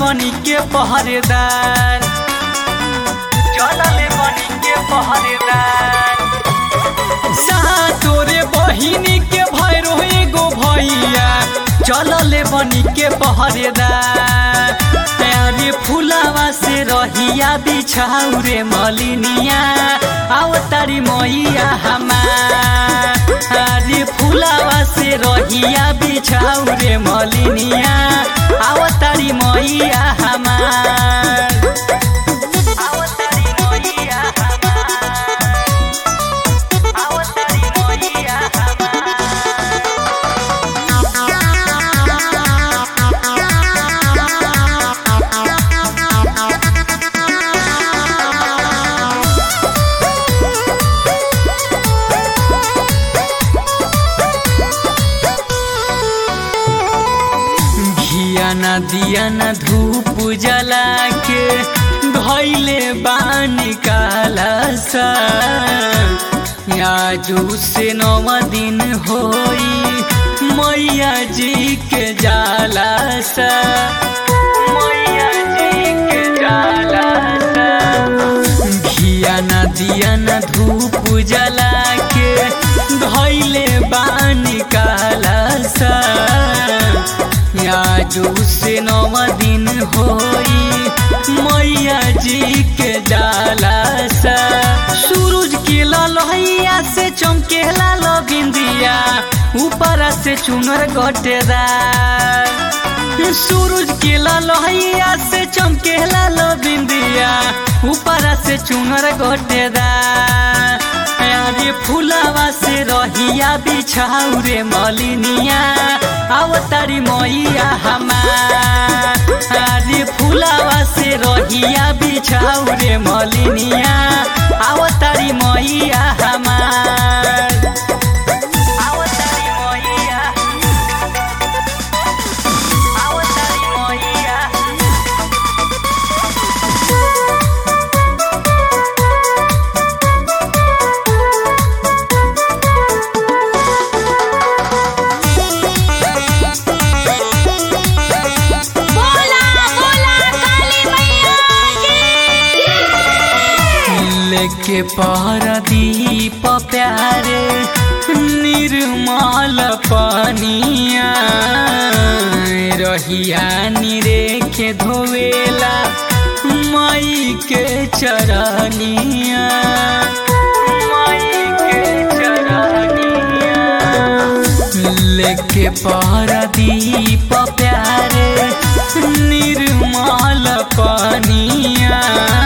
बनी के पहरेदार चलले बनी के पहरेदार तोरे बहिनी के भैरो एगो भैया चलले बनी के पहरेदार अरे फुलावा से रहिया बिछाऊ रे मलिनिया आओ तारी मैया हमार अरे फुलावा से रहिया बिछाऊ रे मलिनिया आओ तारी मैया हमार आओ तारी मैया हमार आओ तारी मैया घिया न दिया न धूप जला के धैले बान काला सा आजू से नव दिन होई मैया जी के जाला सा मैया जी के जाला सा घिया न दिया न धूप जला के धैले बान काला सा आजू से नव दिन होई मैया जी के जाला सा सूरज के ललहिया से चमके लाल बिंदिया ऊपर से चुनर गटेदार सूरज के ललहिया से चमके लाल बिंदिया ऊपर से चुनर गटेदार अरे फुलावा से रहिया बिछाऊ रे मलिनिया आओ तारी मैया हमार अरे फुलावा से रहिया बिछाऊ रे मलिनिया आओ तारी मैया हमार आओ तारी मैया आओ तारी मैया बोला बोला काली मैया की लेके पारदीप प्यारे निर्मल पानिया रहिया निरेखे धोवेला माई के चरनिया माई के चरनिया लेके पारदीप प्यारे निर्मल पानिया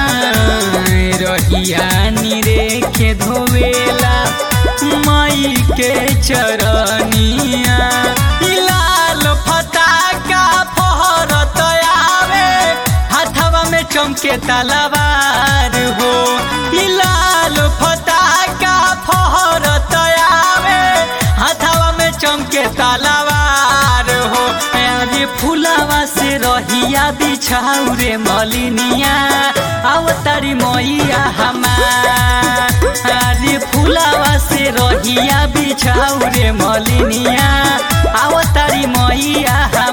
रहिया निरेखे धोवेला माई के चरनिया ई लाल फटाका फहरत आवे हाथवा में चमके तलवार हो ई लाल फटाका फहरत आवे हाथवा में चमके तलवार हो अरे फुलावा से रहिया बिछाऊ रे मलिनिया आओ तारी मैया हमार अरे फुलावा से रहिया बिछाऊ रे मलिनिया आओ तारी मैया हमार